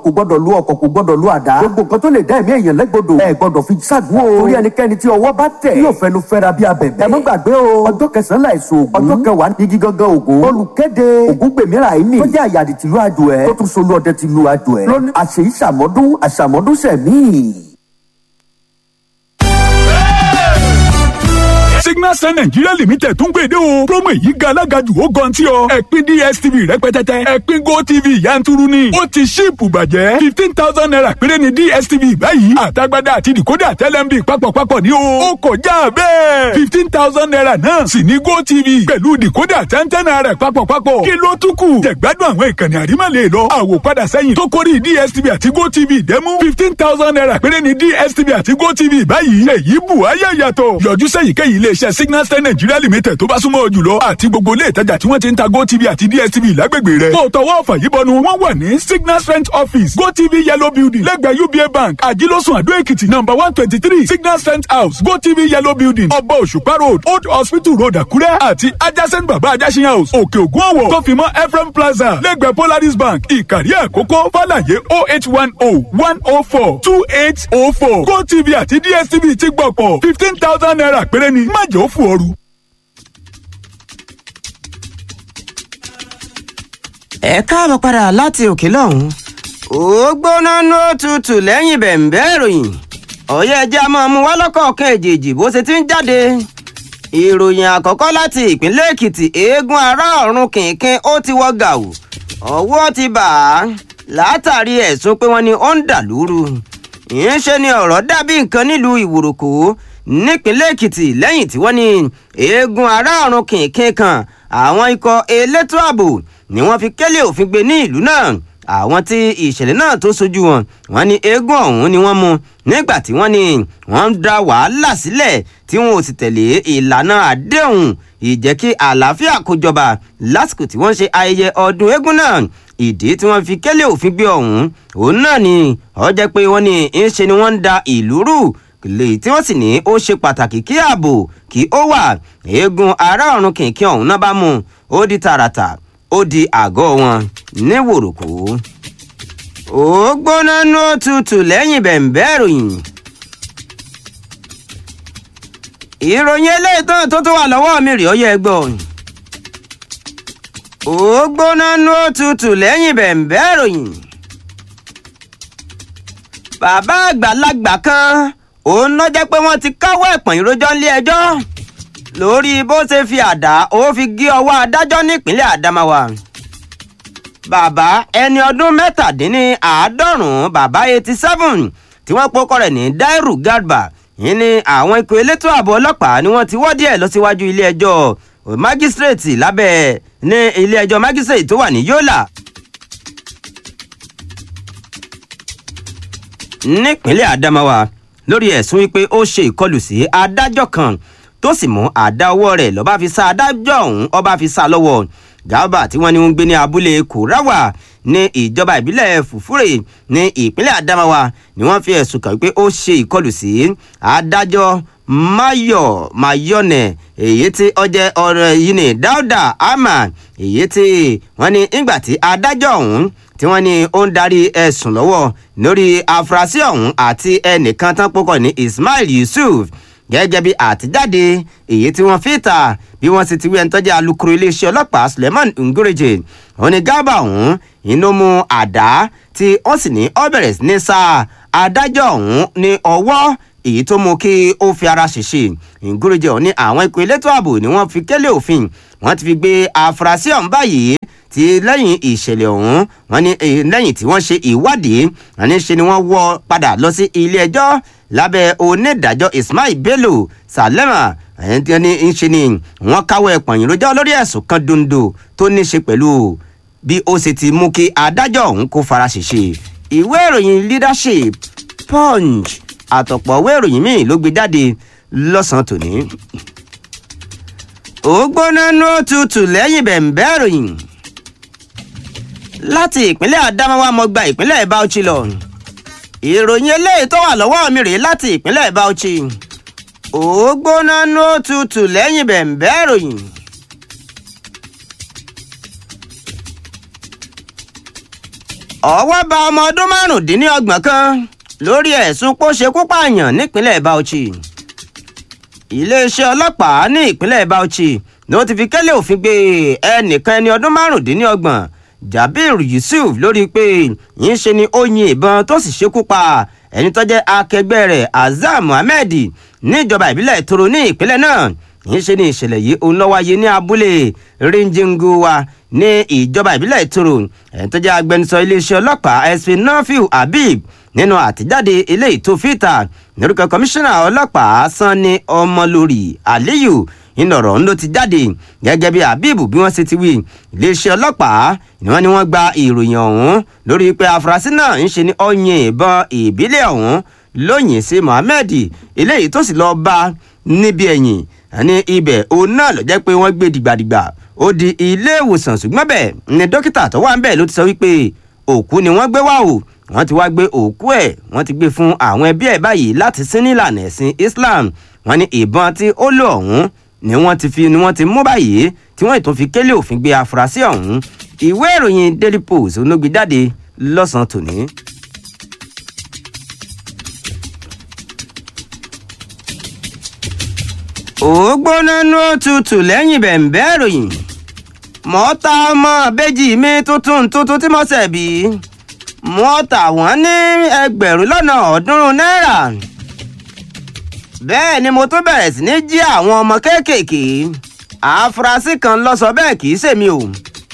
kò gbọ́dọ̀ lu ọkọ̀ kò gbọ́dọ̀ lu àdá gbogbo nǹkan tó lè dá ẹ̀mí èèyàn légbodò ẹ gbọ́dọ̀ fi ṣàdúró o torí ẹnikẹ́ni tí ọwọ́ bá tẹ̀ yóò fẹnu fẹ́ra bí abẹ̀bẹ̀ ẹ má gbàgbé o ọjọ́ kẹsàn-án láìsọ ògún ọjọ́ kẹwàá igi gangan ògún olùkéde ògún gbèmírà ìní tó jẹ́ àyàdì tìlú àjò ẹ̀ tó tún solú ọdẹ tìlú àjò ẹ̀ lónìí àṣèyí ṣàmọ́dún àṣàmọ́dún sẹ̀mí. signal sun nigeria limited tún gbèdé o promo yìí ga alága jù ó gan tí ọ ẹ̀pin dstv rẹpẹtẹtẹ ẹ̀pin gotv yanturu ni ó ti ṣíìpù bàjẹ́ fifteen thousand naira péré ni dstv báyìí àtagbádá àti decoder tẹlẹmbi papọ̀papọ̀ ní o ó kọjá bẹ́ẹ̀ fifteen thousand naira náà sì ní gotv pẹ̀lú decoder tẹ́ntẹ́n naira papọ̀papọ̀ kí ló tún kù jẹ̀gbádùn àwọn ìkànnì àrímọ̀lẹ̀ lọ àwòpadà sẹ́yìn tó kórì dstv àti gotv dẹ́mú fifteen thousand naira péré ni dstv àti gotv báyìí èyí bù ayé yàtọ̀ yọjú sẹ́yìnkéyìí ilé iṣẹ́ signal star nigeria limited tó bá súnmọ́ jùlọ àti gbogbo ilé ìtajà tí wọ́n ti ń ta gotv àti dstv lágbègbè rẹ̀. kó o tọwọ́ ọ̀fà yìí bọnu wọ́n wà ní signal strength office gotv yellow building lẹ́gbẹ̀ẹ́ uba bank àjílọ́sùn àdó èkìtì number one twenty three signal strength house gotv yellow building ọba òṣùpá road old hospital road àkúrẹ́ àti adjacent baba ajásin house òkè ògùn ọ̀wọ̀ tó fi mọ́ ephraim plaza lẹ́gbẹ̀ẹ́ polaris bank ìkàrí àkókò fàlàyé oh eight one oh one oh four two eight oh four gotv àti dstv ti gbọ̀pọ̀ fifteen thousand naira péré ni má jẹ́ ó fò ooru. ẹ káàbọ̀ padà láti òkè lọ́hùn. ó gbóná ló tutù lẹ́yìn bẹ̀m̀bẹ́ ìròyìn ọ̀yẹ́ ẹja máa mú wá lọ́kọ̀ọ̀kan èjèèjì bó ṣe ti ń jáde. ìròyìn àkọ́kọ́ láti ìpínlẹ̀ èkìtì eégún ará ọ̀run kìnkìn ó ti wọ́ gàù ọwọ́ ti bà á látàrí ẹ̀sùn pé wọ́n ní ó ń dà lúrú. ìyẹnṣe ni ọ̀rọ̀ dàbí nǹkan nílùú ìwòròkó nípínlẹ̀ èkìtì lẹ́yìn tí wọ́n ní eégún ará ọ̀run kìnkìn kan àwọn ikọ̀ elétò ààbò ni wọ́n fi kélé òfin gbé ní ìlú náà àwọn tí ìṣẹ̀lẹ̀ náà tó sojú wọn wọ́n ní eégún ọ̀hún ni wọ́n mú nígbà tí wọ́n ní wọ́n ń da wàhálà sílẹ̀ tí wọn ò sì tẹ̀lé ìlànà àdéhùn ìjẹ́ kí àlàáfíà kó jọba lásìkò tí wọ́n ṣe ayẹyẹ ọdún eégún náà ìdí tí wọ́n fi kélé òfin gbé ọ̀hún òun náà ni ó jẹ́ pé wọ́n ní ń ṣe ni wọ́n ń da ìlú rú lèyí tí wọ́n sì ní ó ṣe pàtàkì kí ààbò kí ó wà eégún ará ọ̀run kìnkìn ọ̀hún náà bá mú ó di tààràtà ó di àgọ́ wọn ní wòròkó. ó gbóná ní òtútù lẹ́yìn bẹ̀m̀bẹ́ ìròyìn. ìròyìn eléyìí tó tó tó wà lọ́wọ́ mi rèé ó yẹ gbọ́. ó gbóná ní òtútù lẹ́yìn bẹ̀m̀bẹ́ ìròyìn. bàbá àgbàlagbà kan òun ló jẹ́ pé wọ́n ti káwọ́ ẹ̀pọ̀n ìrójọ́ nílé ẹjọ́ lórí bó ṣe fi àdá ó fi gé ọwọ́ adájọ́ nípínlẹ̀ Adamawa. bàbá ẹni ọdún mẹ́tàdínníàádọ́rùn-ún bàbá eighty seven tí wọ́n pokọ rẹ̀ ní Dairu Garba yìí ni àwọn ikọ̀ elétò ààbò ọlọ́pàá ni wọ́n ti wọ́ díẹ̀ lọ síwájú ilé ẹjọ́ májísírèètì lábẹ́ ní ilé ẹjọ́ májísírèètì tó wà ní Yola. nípínlẹ̀ Adamawa lórí ẹ̀sùn wípé ó ṣe ìkọlù sí adájọ́ kan tó sì mú àdá ọwọ́ rẹ̀ lọ́ba fi sá adájọ́ ọ̀hún ọba fi sá lọ́wọ́ Garba tí wọ́n ní wọ́n ń gbé ní abúlé Kurawa ní ìjọba ìbílẹ̀ Fufure ní ìpínlẹ̀ Adamawa ni wọ́n fi ẹ̀sùn kàn wípé ó ṣe ìkọlù sí adájọ́ Mayo Mayone èyí tí ọjẹ́ ọ̀rọ̀ yìí ní Dauda Ama èyí tí wọ́n ní ìgbà tí adájọ́ ọ̀hún tí wọ́n ní ó ń darí ẹ̀sùn lọ́wọ́ lórí afurasí ọ̀hún àti ẹnìkan tán púpọ̀ ní Ismail Yusuf gẹ́gẹ́ bí àtijáde èyí tí wọ́n fi ta bí wọ́n sì ti wí ẹni tọ́jú alukoro iléeṣẹ́ ọlọ́pàá Suleiman Ngureje òun ni Garba ọ̀hún inú mu àdá tí wọ́n sì ní ó bẹ̀rẹ̀ sí ní sá adájọ́ ọ̀hún ní ọwọ́ èyí tó mú kí ó fi ara ṣèṣe Ngureje ọ̀hún ní àwọn ikọ̀ elétò ààbò ni wọ́n fi kélé òfin wọ́n ti fi gbé afurasí ọ̀hún báyìí tí lẹ́yìn ìṣẹ̀lẹ̀ ọ̀hún wọ́n ní lẹ́yìn tí wọ́n ṣe ìwádìí wọ́n ní ṣe ni wọ́n wọ́ padà lọ sí ilé ẹjọ́ lábẹ́ onídàájọ́ Ismail Bello Salema ẹni tí wọ́n ní ń ṣe ni wọ́n káwọ́ ẹ̀pọ̀n ìròjọ́ lórí ẹ̀sùn kan dondo tó ní ṣe pẹ̀lú bí ó ṣe ti mú kí adájọ́ ọ̀hún kó fara ṣèṣe ìwé ìròyìn leadership punch àtọ̀pọ̀ ìwé ìròyìn míì ló gbé jáde lọ́sàn-án tòní. ó gbóná ní tutù lẹ́yìn bẹ̀m̀bẹ́ ìròyìn láti ìpínlẹ̀ Adamawa mo gba ìpínlẹ̀ Bauchi lọ ìròyìn eléyìí tó wà lọ́wọ́ mi rèé láti ìpínlẹ̀ Bauchi ó gbóná ní tutù lẹ́yìn bẹ̀m̀bẹ́ ìròyìn. ọwọ́ bá ọmọ ọdún márùndínlọ́gbọ̀n kan lórí ẹ̀sùn pó ṣekú pààyàn nípínlẹ̀ Bauchi iléeṣẹ́ ọlọ́pàá ní ìpínlẹ̀ Bauchi ló ti fi kẹ́lẹ́ òfin gbé ẹnìkan ẹni ọdún márùndínlọ́gbọ̀n Jabir Yusuf lórí pé yín ṣe ni ó yin ìbọn tó sì ṣekú pa ẹni tó jẹ́ akẹgbẹ́ rẹ̀ Azam Muhammed níjọba ìbílẹ̀ Toro ní ìpínlẹ̀ náà yín ṣe ni ìṣẹ̀lẹ̀ yìí òun ló wáyé ní abúlé Rinjinguwa ní ìjọba ìbílẹ̀ Toro ẹni tó jẹ́ agbẹnusọ iléeṣẹ́ ọlọ́pàá SP Nafiu Habib nínú àtijáde eléyìí tó fìtà lórúkọ kọmíṣánná ọlọ́pàá Sanni Ọmọlórí Aliyu ìnọ̀rọ̀ ń ló ti jáde gẹ́gẹ́ bí Habib bí wọ́n ṣe ti wí iléeṣẹ́ ọlọ́pàá ni wọ́n ní wọ́n gba ìròyìn ọ̀hún lórí pé afurasí náà ń ṣe ní ọyìn ìbọn ìbílẹ̀ ọ̀hún lóyìn sí Mohammed eléyìí tó sì lọ́ọ́ bá níbi ẹ̀yìn ní ibẹ̀ òun náà ló jẹ́ pé wọ́n gbé dìgbàdìgbà ó di ilé ìwòsàn ṣùgbọ́n bẹ́ẹ̀ ni dókítà tó wà ń bẹ̀ ló ti sọ wípé òkú ni wọ́n gbé wá o wọ́n ti wá gbé òkú ẹ̀ wọ́n ti gbé fún àwọn ẹbí ẹ̀ báyìí láti sin nílànà ẹ̀sìn Islam wọ́n ní ìbọn tí ó lò ọ̀hún ni wọ́n ti fi ni wọ́n ti mú báyìí tí wọ́n ìtún fi kélé òfin gbé afurasí ọ̀hún ìwé ìròyìn Daily Post onógbé jáde lọ́sàn-án tòní. ògbóná nú tutù lẹ́yìn bẹ̀ǹbẹ́ ìròyìn mọ́ta ọmọ àbẹ́jì mi tuntun tuntun tí mo ṣẹ̀ bí wọ́n tà wọ́n ní ẹgbẹ̀rún lọ́nà ọ̀ọ́dúnrún náírà bẹ́ẹ̀ ni mo tún bẹ̀rẹ̀ sí ní jí àwọn ọmọ kéékèèké àfúrásì kan lọ sọ bẹ́ẹ̀ kì í ṣèmi o.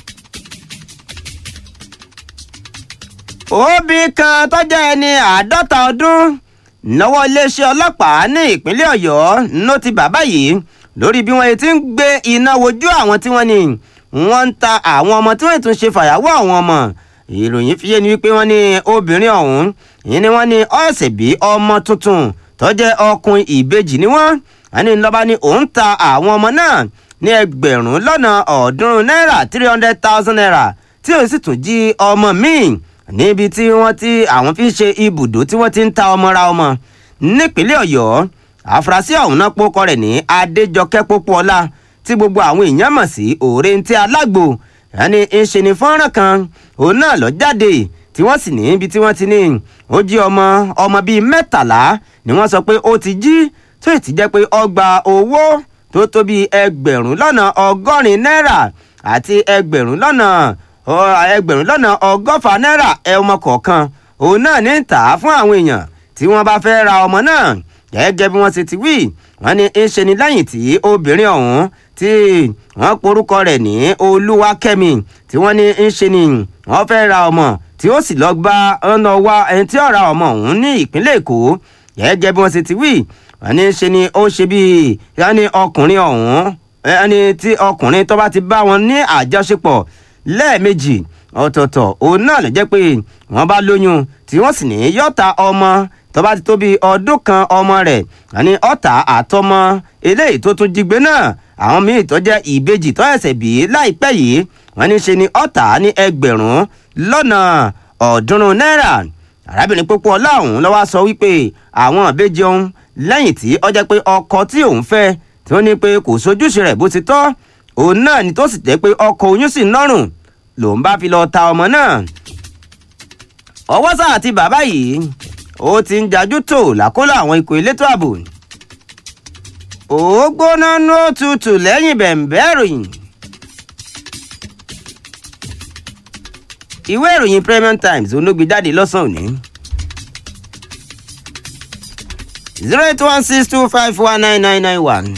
òbí kan tó jẹ́ ẹni àádọ́ta ọdún lọ́wọ́ iléeṣẹ́ ọlọ́pàá ní ìpínlẹ̀ ọ̀yọ́ ló ti bàbá yìí lórí bí wọ́n ti ń gbé iná wojú àwọn tí wọ́n ní wọ́n ń ta àwọn ọmọ tí wọ́n tún ṣe fàyàwọ́ àwọn ọmọ ìròyìn fi yé ni wípé wọ́n ní obìnrin ọ̀hún yìí ni wọ́n ní ọ̀sẹ̀ bí ọmọ tuntun tó jẹ́ ọkùnrin ìbejì ni wọ́n ẹni lọ́ba ní òun ta àwọn ọmọ náà ní ẹgbẹ̀rún lọ́nà ọ̀ọ́dúnrún náírà three hundred thousand naira tí òun sì tún jí ọmọ míì níbi tí wọ́n ti àwọn fi ń ṣe ibùdó tí wọ́n ti ń ta ọmọ ra ọmọ nípínlẹ̀ ọ̀yọ́ àfúrásì ọ̀hún náà pókọ rẹ̀ ní adéjọkẹ́ pópóọlá tí gbogbo àwọn èèyàn mọ̀ sí òrèǹtí alágbo ẹni ń ṣe ní fọ́nrán kan òun náà lọ jáde tí wọ́n sì ní ibi tí wọ́n ti ní ó jí ọmọ ọmọ bíi mẹ́tàlá ni wọ́n sọ pé ó ti jí tó ì ti jẹ́ pé ó gba owó tó tó bíi ẹgbẹ̀rún lọ́nà ọgọ́rin náírà àti ẹgbẹ̀rún lọ́nà ẹgbẹ̀rún lọ́nà ọgọ́fà náírà ọmọ kọ̀ọ̀kan òun náà ní tà á fún àwọn èèyàn tí wọ́n bá fẹ́ ra ọmọ náà gẹ́gẹ́ bí wọ́n ṣe ti wí wọ́n ní ń ṣe ní lẹ́yìn tí obìnrin ọ̀hún tí wọ́n porúkọ rẹ̀ ní olúwakẹ́mi tí wọ́n ní ń ṣe ní wọ́n fẹ́ ra ọmọ tí ó sì lọ gba ọ̀nà wa ẹni tí ó ra ọmọ ọ̀hún ní ìpínlẹ̀ èkó gẹ́gẹ́ bí wọ́n ṣe ti wí wọ́n ní ṣe ni ó ṣe bíi yanni ọkùnrin ọ̀hún ẹni tí ọkùnrin tó bá ti bá wọn ní àjọṣepọ̀ lẹ́ẹ̀mejì ọ̀tọ̀ọ̀tọ̀ òun náà ló jẹ́ pé wọ́n bá lóyún tí wọ́n sì ní yọ̀ta ọmọ tó bá ti tó bíi ọdún kan ọmọ rẹ̀ àní ọ̀tá àtọmọ eléyìí tó tún jígbe náà àwọn míì tó jẹ́ ìbejì tó ẹ̀sẹ̀ bí láìpẹ́ yìí wọ́n ní ṣe ni ọ̀tá ní ẹgbẹ̀rún lọ́nà ọ̀ọ́dúnrún náírà arábìnrin pópó ọlá ọ̀hún ló wá sọ wípé àwọn ìbejì ọ̀hún lẹ́yìn tí ó jẹ́ pé ọkọ tí òun fẹ́ tí wọ́n ní pé kò sojúṣe rẹ̀ bó ti tọ́ òun náà ni tó sì jẹ́ pé ọkọ oyún sì nọ́rùn lòun bá fi lọ ta ọmọ náà ọwọ́ sáà ti bàbá yìí ó ti ń jajú tó làkóló àwọn ikọ̀ elétò ààbò ó gbóná ní òtútù lẹ́yìn bẹ̀m̀bẹ́ ìròyìn ìwé ìròyìn Premium Times olóògbé jáde lọ́sàn-án òní zero eight one six two five one nine nine nine one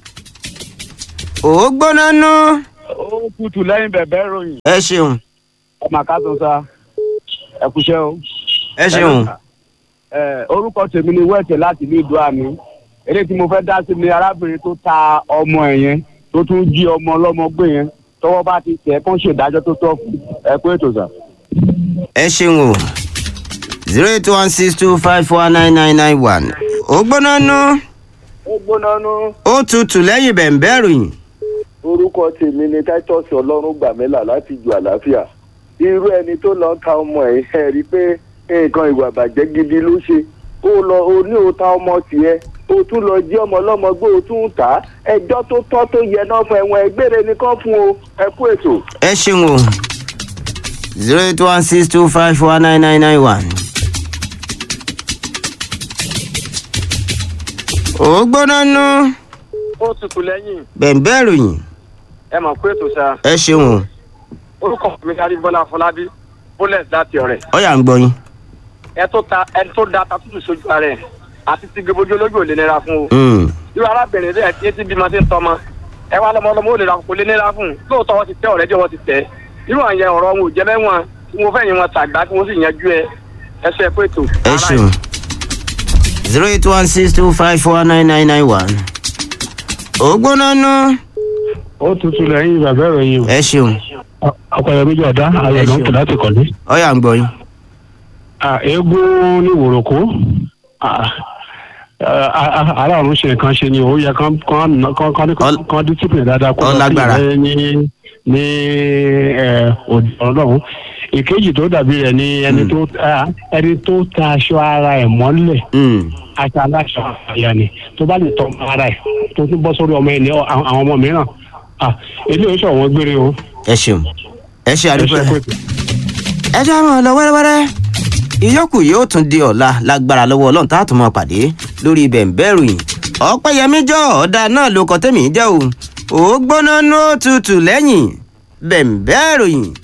ó gbóná nú. ó kùtù lẹ́yìn bẹ̀bẹ̀ ròyìn. ẹ ṣeun ọmọ àkàtún sa ẹ kúṣẹ́ o. ẹ ṣeun. ẹ orúkọ tèmi ni wẹ́ẹ̀tẹ̀ láti ìlú ìdúràmì eléyìí tí mo fẹ́ dá sí ni arábìnrin tó ta ọmọ ẹ̀ yẹn tó tún jí ọmọ ọlọ́mọ gbé yẹn tọwọ́ bá ti tẹ̀ kán ṣèdájọ́ tó tọ́ fún ẹ kú ètò sà. ẹ ṣeun o zero eight one six two five four nine nine nine one ó gbóná nú ó gbóná nú ó tutù lẹ́yìn bẹ̀m̀bẹ́ ìròyìn orúkọ tèmi ni titus ọlọ́run gbàmílà láti ju àlàáfíà irú ẹni tó lọ ta ọmọ ẹ̀ ẹ̀ rí i pé nǹkan ìwà bàjẹ́ gidi ló ṣe ó lọ ó ní o ta ọmọ tiẹ̀ o tún lọ jí ọmọ ọlọ́mọ gbé o tún tà á ẹjọ́ tó tọ́ tó yẹ náà fún ẹ̀wọ̀n ẹgbẹ́rẹ́ nìkan fún o ẹ kú ètò. ẹ ṣeun o zero eight one six two five four nine nine nine one. ó gbóná nú ó tutù lẹ́yìn bẹ̀ǹbẹ̀ ròyìn ẹ mọ̀ pé ètò sa ẹ ṣeun orúkọ mi kárí bọ́lá fọlábí bólẹ̀t láti ọ̀rẹ́ ọ̀yà ń gbọ́ yín. ẹ tó ta ẹ tó da ta tútù sójú ara ẹ àti ti gbogbo olójú ò lè nira fún o Mm, irú arábìnrin rẹ tí etí bímọ ti ń tọmọ ẹ wá lọmọ ọlọmọ ò lè ra kò lè nira fún un lóòótọ́ wọn ti tẹ ọ̀rẹ́dì wọn ti tẹ irú àyẹn ọ̀rọ̀ wọn ò jẹ́ mẹ́wọ̀n tí mo fẹ́ yín wọn tàgbá tí mo sì yanjú ẹ ẹ ṣe pé ètò. ẹ ṣeun zero eight one six two five four nine nine nine one. ó gbóná nú ó tutù lẹ́yìn bàbá ìròyìn ẹ ṣeun ọkọ̀yọ̀ méjì ọ̀dá ayọ̀ ló ń pè láti kọ̀lé. ọ̀yà ń gbọ́ yín. eégún ní wòròkó ara ọ̀run ṣe nǹkan ṣe ni ó yẹ kán kán kán ní Ọl- kán discipline dáadáa kó Ọ lọ sí lágbára. ìwé ní ní òdì ọlọ́run ìkejì tó dàbí rẹ̀ ni ẹni tó ah, ẹni tó ta aṣọ ara ẹ̀ mọ́lẹ̀ Mm, aṣọ aláṣọ àyà ni tó bá lè tọ́ ara ẹ̀ tó tún bọ́ sórí ọmọ ẹni ọ- àwọn àwọn ọmọ mìíràn ah, eléyìí ó ṣọ̀wọ́n gbére o ẹ ṣeun ẹ ṣe ẹ àdúgbò ṣe ẹ. pé. ẹ já mọ́ ọ lọ wẹ́rẹ́wẹ́rẹ́ ìyókù yóò tún di ọ̀la lágbára lọ́wọ́ ọlọ́run tá a tún máa pàdé lórí bẹ̀ǹbẹ̀rù yìí ọ̀pẹ̀yẹmí jọ ọ̀dà náà ló kọ́ tẹ̀mí jẹ́ o ó gbóná nú ó tutù lẹ́yìn bẹ̀ǹbẹ̀rù yìí